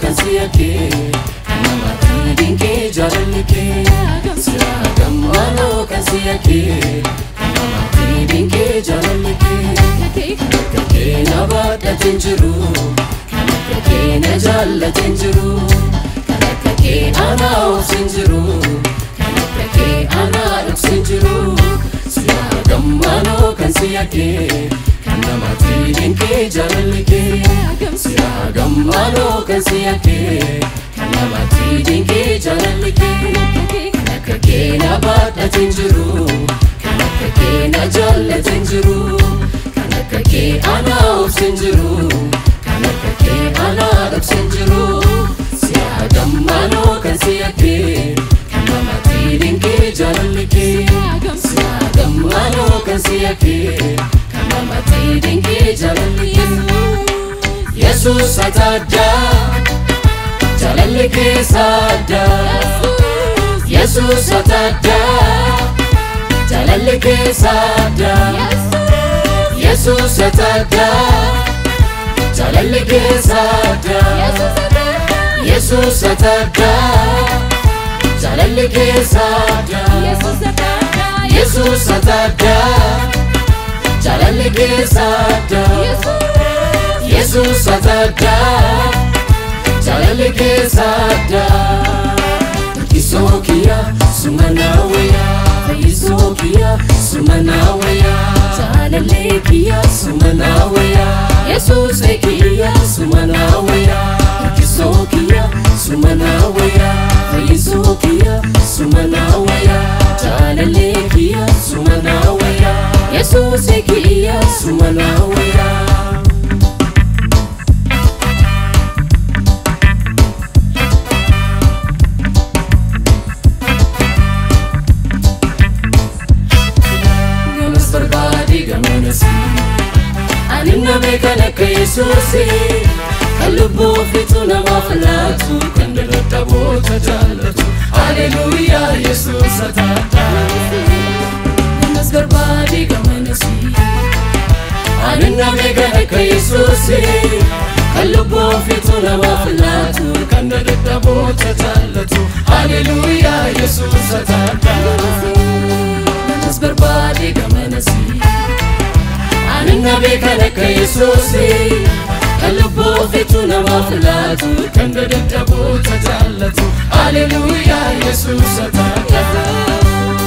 kan si yakkee kan namatti dinqee jaalalli kee siraa gammaanoo kan si yakkee kan namatti dinqee jaalalli kee kan akka kee na baadhateen jiru kan akka kee na jaallateen jiru kan akka kee anaa obseen jiru kan akka kee anaa dhoksen jiru siraa gammaanoo kan si yakkee kan namatti dinqee jaalalli kee siraa gammaanoo kan si yakkee kan namatti dinqee jaalalli kee kan akka kee na baadhateen jiru kan akka kee na jaallateen jiru kan akka kee anaa obseen jiru kan akka kee anaa dhoksen jiru siraa gammaanoo kan si yakkee kan namatti dinqee jaalalli kee siraa gammaanoo kan si yakkee kan namatti dinqee jaalalli kee yesus ataaddaa jaalalli kee saaddaa yesus ataaddaa jaalalli kee saaddaa yesus ataaddaa jaalalli kee saaddaa yesus ataaddaa jaalalli kee saaddaa yesus ataaddaa jaalalli kee saaddaa yesus ataaddaa jaalalli kee saaddaa fayyisoo kiyya sumanaawaya fayyisoo kiyya sumanaawaya jaalallee kiyya sumanaawaya yesuus kiyya sumanaawaya fayyisoo kiyya sumanaawaya fayyisoo kiyya sumanaawaya jaalallee kiyya sumanaawaya yesuus kiyya sumanaawaya gamas barbaade gamanasi ani nama kan akka yesuusi kan lubbuu ofiitu namaaf laatu kan dadhabdoota jaallatu haleluuyaa yesuus ataadhaa gamas barbaade gamanasi ani nama kan akka yesuusi kan lubbuu ofiitu namaaf laatu kan dadhabdoota jaallatu haleluuyaa yesuus ataadhaa gamas barbaade gamanasi ani nabe kan akka yesuusi kan lubbuu ofiitu namaaf laatu kan dadhabdoota jaallatu haleluuyaa yesuus ataadhaa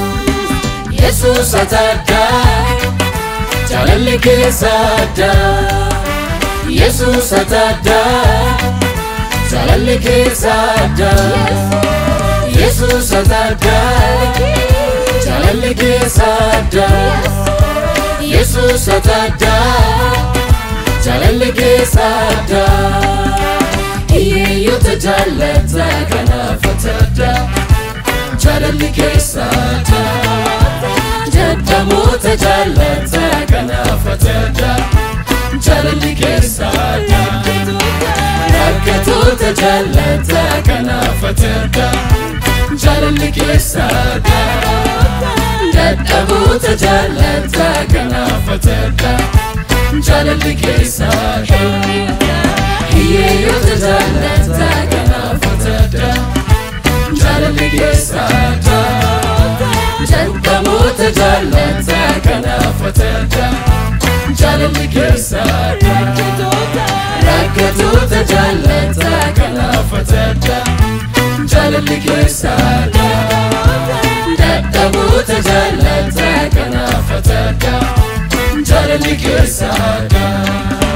yesuus ataadhaa jaalalli kee saaddaa yesuus ataaddaa jaalalli kee saaddaa yesuus ataaddaa jaalalli kee saaddaa yesuus ataaddaa jaalalli kee saaddaa hiyyeeyyota jaallata kanaaf ataaddaa jaalalli kee saaddaa dadhamoota jaallata kanaaf ataaddaa jaalalli kee saaddaa rakkatoota jaallata kanaaf ataaddaa jaalalli kee saaddaa dadhaboota jaallata kanaaf ataaddaa jaalalli kee saaddaa hiyyeeyyota jaallata kanaaf ataaddaa jaalalli kee saaddaa dadhaboota jaallata kanaaf ataaddaa jaalalli kee saaddaa rakkatoota jaallata kanaaf ataaddaa jaalalli kee saaddaa dadhaboota jaallata kanaaf ataaddaa jaalalli kee saaddaa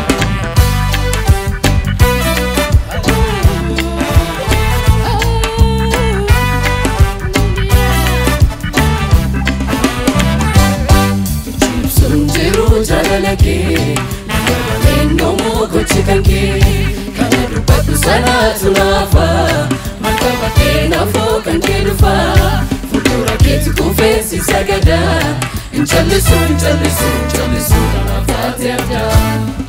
Ibsuun jiru jaalala kee Eenyummoo gochi kan kee Kana dubbadhu sanaatu naafa Maqaa bakkee naafoo kan kee dhufa Fuuldura keetti kuufeessi sagada Hin callisu hin callisu hin callisu kanaaf taate addaa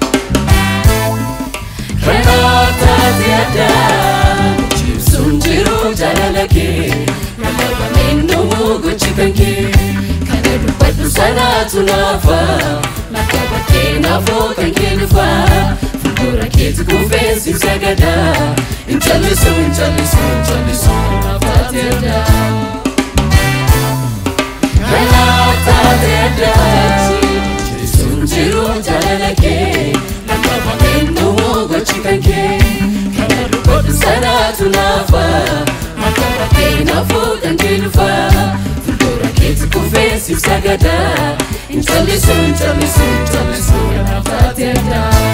Kanaaf taate addaa Ibsuun jiru jaalala kee Eenyummoo gochi kan kee Kana dubbadhu sanaatu naafa Maqaa bakkee naafoo kan kee dhufa Fuuldura keetti kuufeessi sagada Injallisu injallisu injallisu kanaaftaati addaa Kanaaftaati addaa Jirisuun jiru jaalala kee Lakkaafameen dhumuu gochi kan kee Kana dubbadhu sanaatu naafa Makkafatee naafuu kan kee dhufa Fuuldura keetti kufee siif sagada Injallisu injallisu injallisu kanaaftaati addaa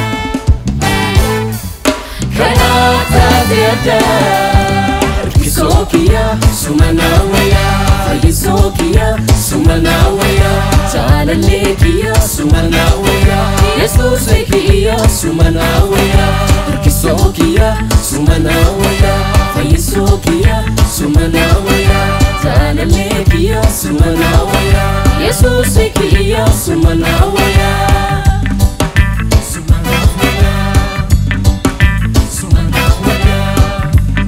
Kanaaftaati addaa Harkisoo kiyya sumanaa wayyaa Fayyisoo kiyya sumanaa wayyaa Jaalallee kiyya sumanaa wayyaa Yesuus kiyya sumanaa wayyaa Harkisoo kiyya sumanaa wayyaa Fayyisoo kiyya sumanaa wayyaa Jaalallee kiyya sumanaa wayyaa Yesuus kiyya sumanaa wayyaa Sumanaa wayyaa Sumanaa wayyaa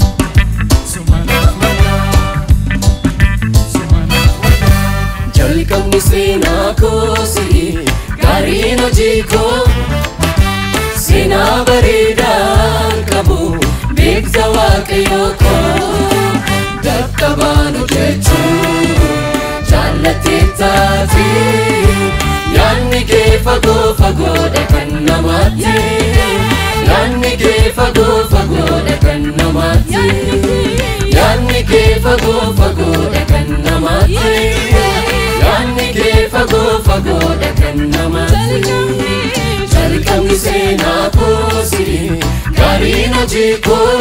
Sumanaa wayyaa Sumanaa wayyaa Jalqabni seenaa koosi gaariin hojii koo seenaa bareedaan qabu beekta waaqayyoo koo dadhabaan hojjechuu jaallattee taate yaanni kee fagoo fagoodha kan namaatti yaanni kee fagoo fagoodha kan namaatti yaanni kee fagoo fagoodha kan namaatti yaanni kee fagoo fagoodha kan namaatti jalqabni seenaa koosi gaariin hojii koo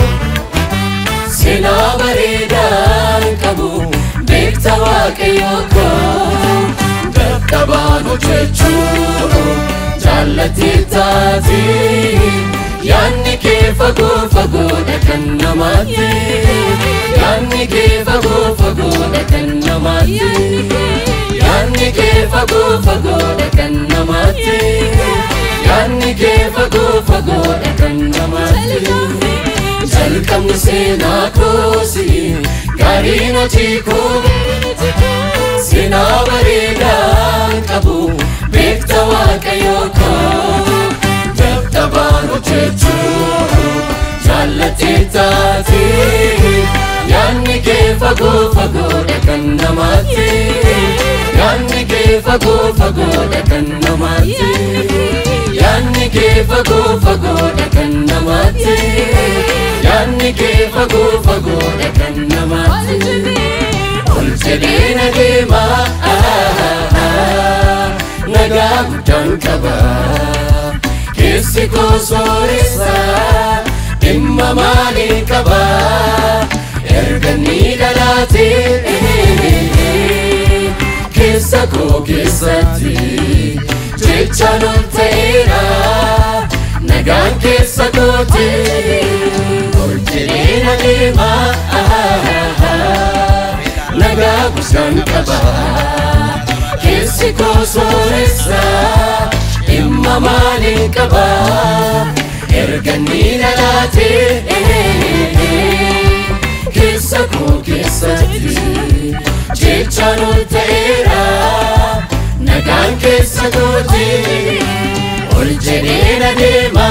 seenaa bareedaan qabu beekta waaqayyoo koo dadhabaan hojjechuu jaallattee taate yaanni kee fagoo fagoodha kan namaatti yaanni kee fagoo fagoodha kan namaatti yaanni kee fagoo fagoodha kan namaatti yaanni kee fagoo fagoodha kan namaatti jalqabni seenaa koosi gaariin hojii koo seenaa bareedaan qabu beekta waaqayyoo koo dadhabaan hojjechuu jaallattee taate yaanni kee fagoo fagoodha kan namaatti yaanni kee fagoo fagoodha kan namaatti yaanni kee fagoo fagoodha kan namaatti yaanni kee fagoo fagoodha kan namaatti ol jedhee na deema nagaa guddaan qaba keessi koo sooressa dhimma maalii qaba erga ni dhalaatee keessa koo keessatti jechaan ol ta'eera nagaan keessa kooti ol jedhee na deema nagaa guddaan qaba keessi koo sooressa dhimma maalii qaba erga ni dhalaatee keessa koo keessatti jechaan ol ta'eera nagaan keessa kooti ol jedhee na deema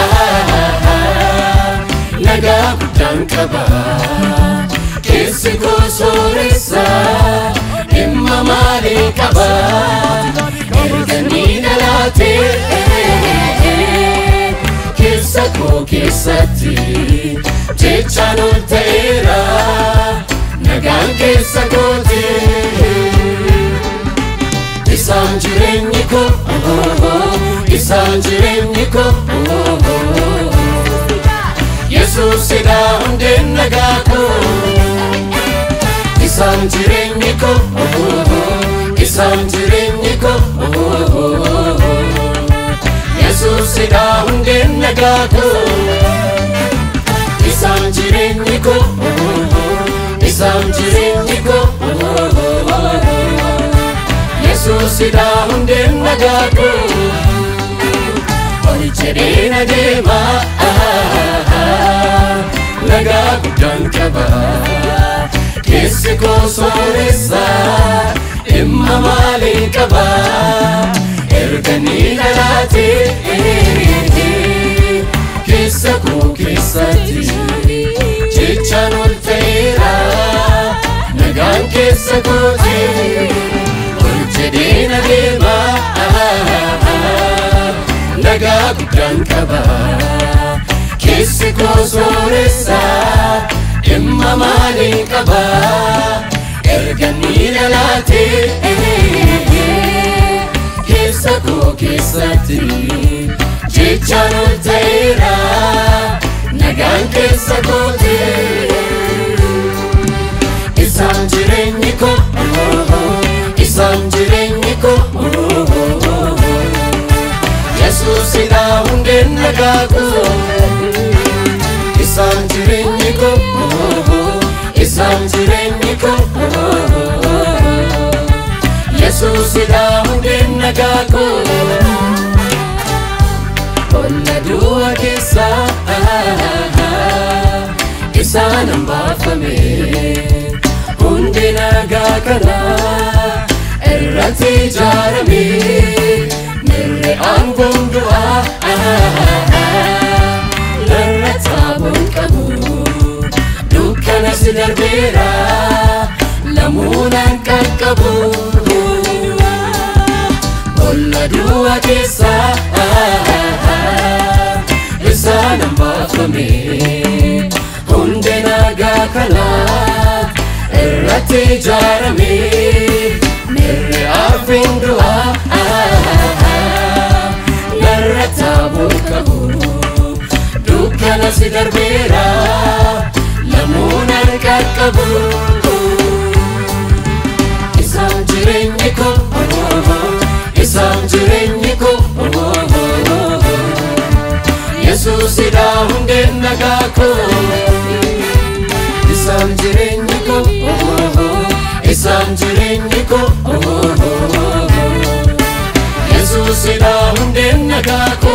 nagaa guddaan qaba keessi koo sooressa dhimma maalii qaba erga ni dhalaatee keessa koo keessatti jechaan ol ta'eera nagaan keessa kooti isaan jireenyi koo isaan jireenyi koo yesuus sidhaa hundeen nagaa koo isaan jireenyi koo isaan jireenyi koo yesuus sidhaa hundeen nagaa koo isaan jireenyi koo isaan jireenyi koo yesuus sidhaa hundeen nagaa koo ol jedhee na deema nagaa guddaan qaba keessi koo sooressa dhimma maalii qaba erga ni dhalaatee keessa koo keessatti kooti ol jedhee na deema nagaa guddaan qaba keessi koo sooressa dhimma maaliin qaba erga miila laatee keessa koo keessatti jechaan ol ta'eera nagaan keessa kootee isaan jireenyi ko isaan jireenyi ko yesuusidha hundeen nagaa ko isaan jireenyi ko isaan jireenyi ko yesuusidha hundeen nagaa ko Olla du'a keessa isaan hambaafame hundi nagaa kana irratti ijaarame mirre aangoon du'aa narra taaboon qabu dukkana si darbeera lamuunaan qaqqabu Olla du'a keessa isaan hambaafame hundi nagaa kana irratti ijaarame mirre arfiin du'aa narra taaboon qabu dukkana si darbeera lamuunaan qaqqabu isaan jireenyi ko isaan jireenyi ko yesuusidha hundeen nagaa ko isaan jireenyi ko isaan jireenyi ko yesuusidha hundeen nagaa ko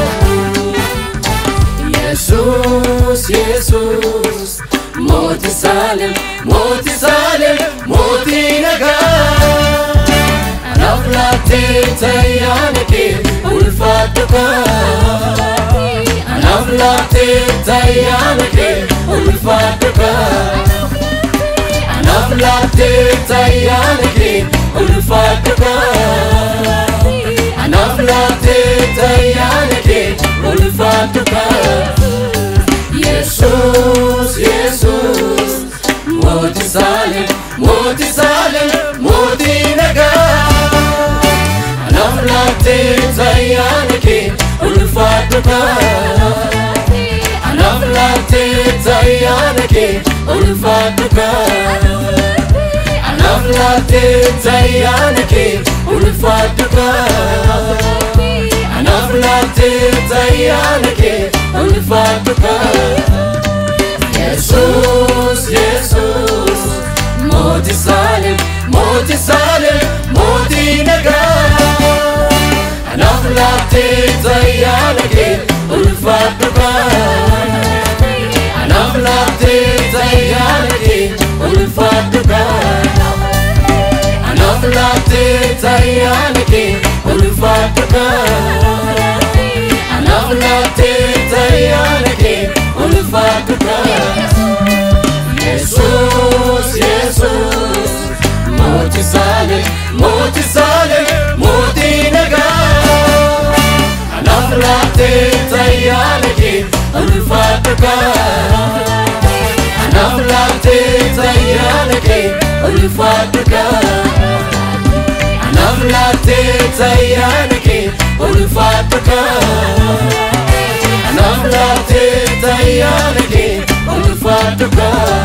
yesuus yesuus mooti saalem mooti saalem mootii nagaa anaaf laattee tayyaana kee ulfaadhu kaa anaaf laattee tayyaana kee ulfaadhu kaa anaaf laattee tayyaana kee ulfaadhu kaa anaaf laattee tayyaana kee ulfaadhu kaa yesuus yesuus mooti saalem mooti saalem mootii nagaa anaaf laattee tayyaana kee ulfaadhu kaa anaaf laattee tayyaana kee ulfaadhu kaa anaaf laattee tayyaana kee ulfaadhu kaa anaaf laattee tayyaana kee ulfaadhu kaa yesuus yesuus mooti saalem mooti saalem mootii nagaa anaaf laattee tayyaana kee ulfaadhu kaa anaaf laattee tayyaana kee ulfaadhu kaa anaaf laattee tayyaana kee ulfaadhu kaa anaaf laattee tayyaana kee ulfaadhu kaa yesuus yesuus mooti saalem mooti saalem mootii nagaa anaaf laattee tayyaana kee ulfaadhu kaa anaaf laattee tayyaana kee ulfaadhu kaa anaaf laattee tayyaana kee ulfaadhu kaa anaaf laattee tayyaana kee ulfaadhu kaa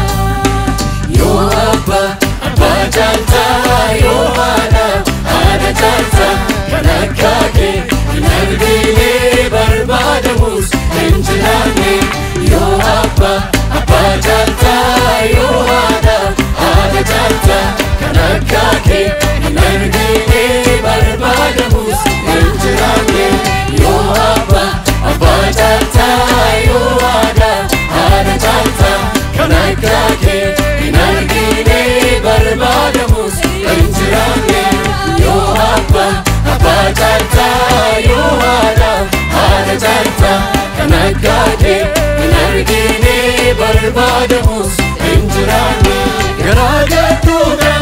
yoo abba abbaa jaaltaa yoo haadha haadha jaaltaa kan akka kee hin argine barbaadamus hin jiraanne yoo abba abbaa jaaltaa yoo haadha haadha jaaltaa kan akka kee hin argine barbaadamus hin jiraanne yoo abba abbaa jaaltaa yoo haadha haadha jaaltaa kan akka kee hin argine barbaadamus hin jiraanne yoo abba abbaa jaaltaa yoo haadha haadha jaaltaa kan akka kee hin argine barbaadamus hin jiraanne garaa gadduudha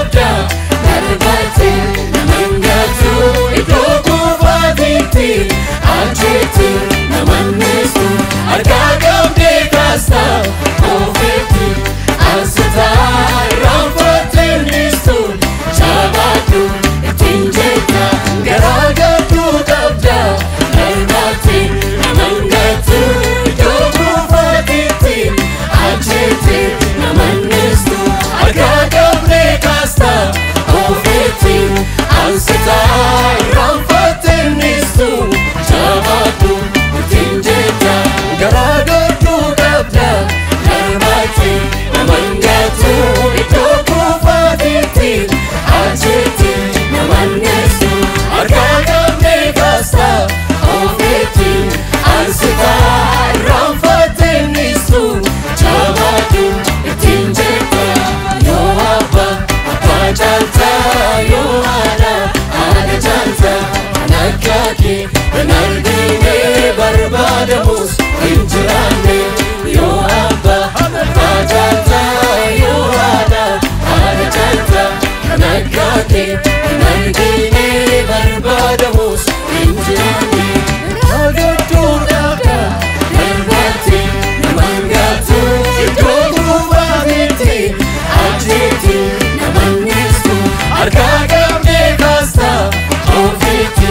jiraanne naman gaatu iddoo kuufaatiitti achitti naman miistu argaa qabdee kaasta ofiitti ansitaa raanfattee miistu jabaadhu ittiin jetta garaa gadduu qabda darbaatti naman gaatu iddoo kuufaatiitti achitti naman miistu argaa qabdee kaasta ofiitti ansitaa raanfattee miistu jabaadhu ittiin jetta garaa gadduu qabda darbaatti naman gaatu iddoo kuufaatiitti achitti naman miistu argaa qabdee kaasta ofiitti ansitaa raanfattee miistu jabaadhu ittiin jetta yoo abba abbaa caalta yoo haadha haadha caalta kan akka kee kan argine barbaadamus hin jiraanne yoo abba abbaa caalta yoo haadha haadha caalta kan akka kee kan argine barbaadamus hin jiraanne Agadduu dhaabda darbaatti naman gaatu iddoo kuufaatiitti achitti naman miistu argaa qabdee kaasta ofiitti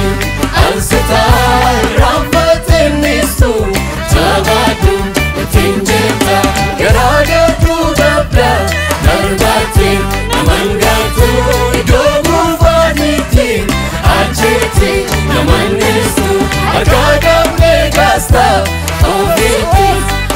ansitaa raanfattee miistu jabaadhu ittiin jetta garaa gadduu dhaabda darbaatti naman gaatu iddoo kuufaatiitti achitti naman miistu argaa qabdee kaasta ofiitti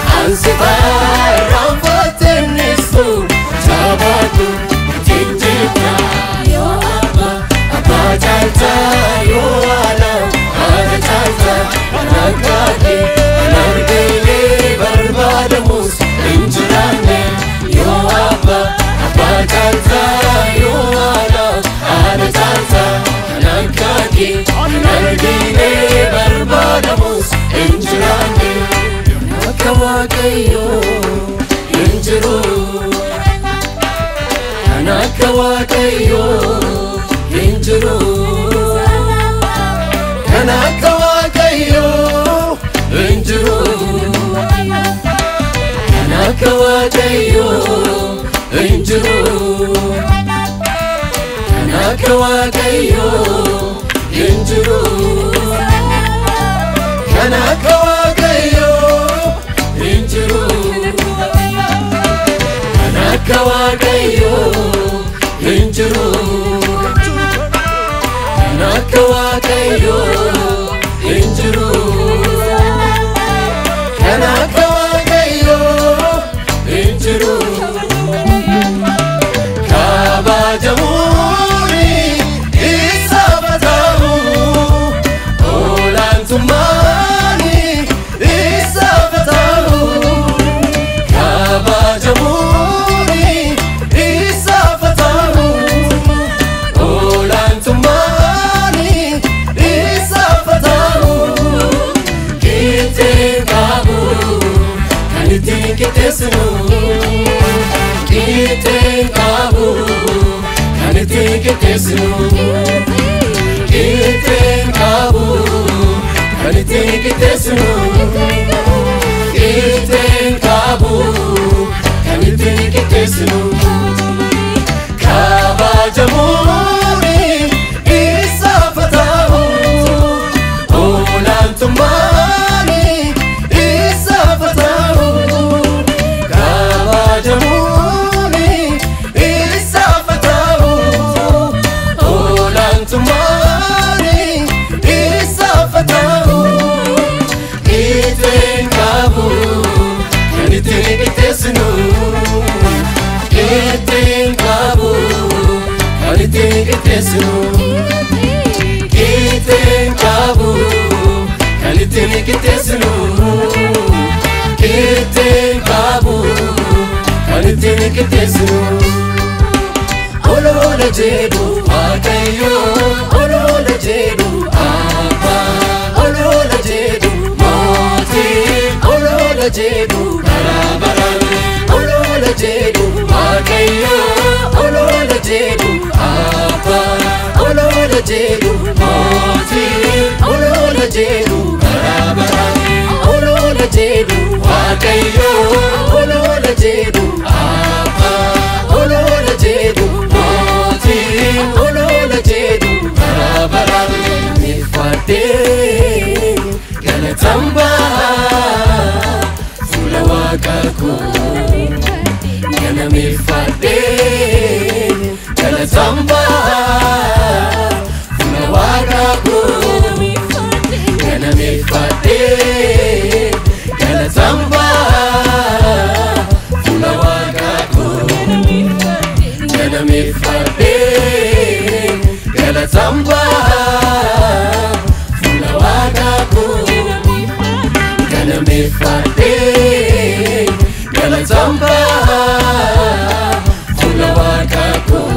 ansitaa raanfattee miistu jabaadhu ittiin jetta yoo abba abbaa caalta yoo haadha haadha caalta kan akka kee kan argine barbaadamus hin jiraanne yoo abba abbaa caalta yoo haadha haadha caalta kan akka kee kan argine barbaadamus hin jiraanne akka waaqayyoo hin jiru kan akka waaqayyoo hin jiru kan akka waaqayyoo hin jiru kan akka waaqayyoo hin jiru kan akka waaqayyoo hin jiru kan akka waaqayyoo hin jiru kan akka waaqayyoo hin jiru kan akka waaqayyoo hin jiru kan akka waaqayyoo hin jiru kabajamuuni isaaf ta'u olaantummaani isaaf ta'u kabajamuuni isaaf ta'u olaantummaani isaaf ta'u kiitiin qabu kan ittiin qixxeessinu kiitiin qabu kan ittiin qixxeessinu kiitiin qabu kan ittiin qixxeessinu kiitiin qabu kan ittiin qixxeessinu kabajamuuni isaaf ta'u olaantummaani isaaf ta'u kabajamuuni isaaf ta'u olaantummaani isaaf ta'u kiitiin qabu kan ittiin qixxeessinu kiitiin qabu kan ittiin qixxeessinu kiitiin qabu kan ittiin qixxeessinu kiitiin qabu kan ittiin qixxeessinu olola jedhu waaqayyo olola jedhu abbaa olola jedhu mootii olola jedhu bara baraan olola jedhu waaqayyo olola jedhu abbaa ganameeffadhee galataan bahaa fuula waaqaa koo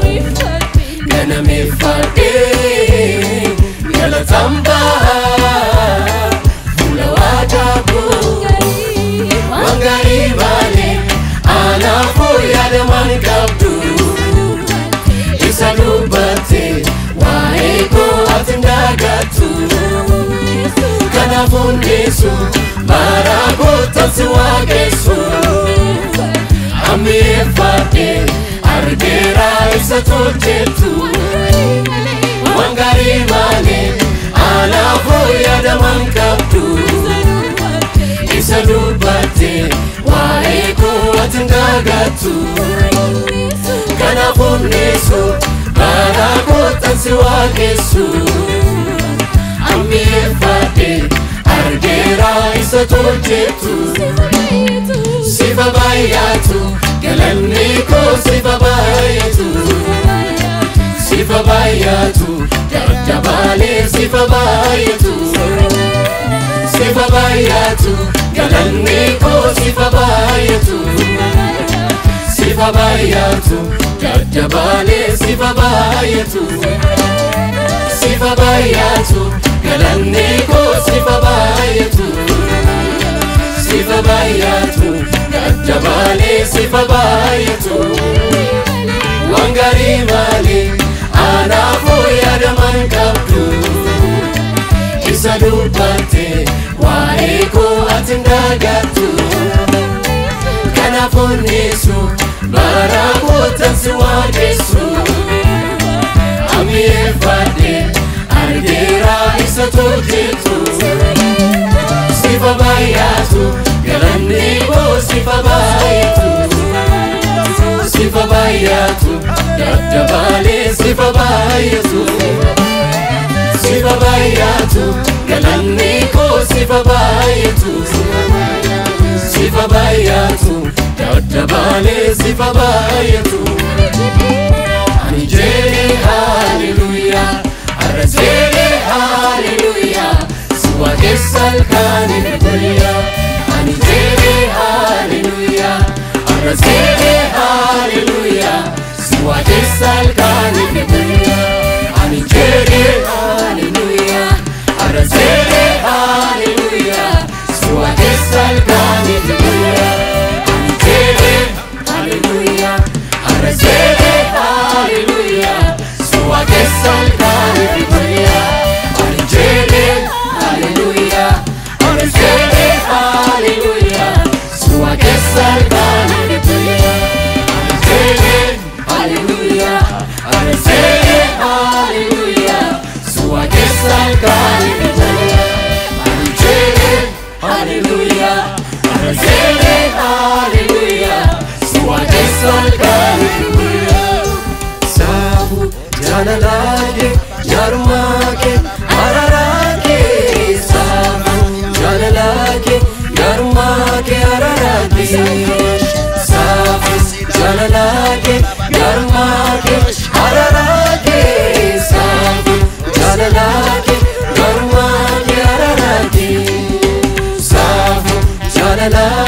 ganameeffadhee galataan bahaa fuula waaqaa koo waan gaarii malee anaafuu yaadaman qabdu isa dubbatte waa'ee koo ati ndaagattu kanaaf hundeessu bara gootansi waaqessu ammeeffadhe argeera isa tolchetu waan gaarii malee anaafuu yaadaman qabdu isa dubbatte waa'ee koo ati ndaagattu kanaaf hundeessu bara gootansi waaqessu ammeeffadhe argeera isa tolchetu sifa baay'atu galanni koo sifa baay'atu sifa baay'atu daddabalee sifa baay'atu sifa baay'atu galanni koo sifa baay'atu sifa baay'atu daddabalee sifa baay'atu sifa baay'atu galanni koo sifa baay'atu sifa baay'atu daddabalee sifa baay'atu waan gaarii malee anaafuu yaadaman qabdu isa dubbatte waa'ee koo ati ndaagattu kanaaf hundeessu bara gootansi waaqessu ammeeffadhe argeera isa tolchetu sifa baay'atu galanni koo sifa baay'atu sifa baay'atu daddabalee sifa baay'atu sifa baay'atu galanni koo sifa baay'atu sifa baay'atu daddabalee sifa baay'atu ani jedhe haleluuyaa har'a jedhe haleluuyaa si waaqessa halkaniif guyyaa ani jedhe haleluuyaa har'a jedhe haleluuyaa si waaqessa halkaniif guyyaa ani jedhe haleluuyaa har'a jedhe haleluuyaa si waaqessa halkaniif guyyaa ani jedhe haleluuyaa har'a jedhe haleluuyaa si waaqessa halkaniif guyyaa ani jedhe haleluuyaa har'a jedhe haleluuyaa si waaqessa halkaniif guyyaa ani jedhe haleluuyaa har'a jedhe haleluuyaa si waaqessa halkaniif guyyaa ani jedhe haleluuyaa har'a jedhe haleluuyaa si waaqessa halkaniif guyyaa saafu jaalalaake jaarmaake araraake saafu jaalalaake jaarmaake araraake saafu jaalalaake jaarmaake araraake saafu jaalalaake jaarmaake araraake saafu jaalalaake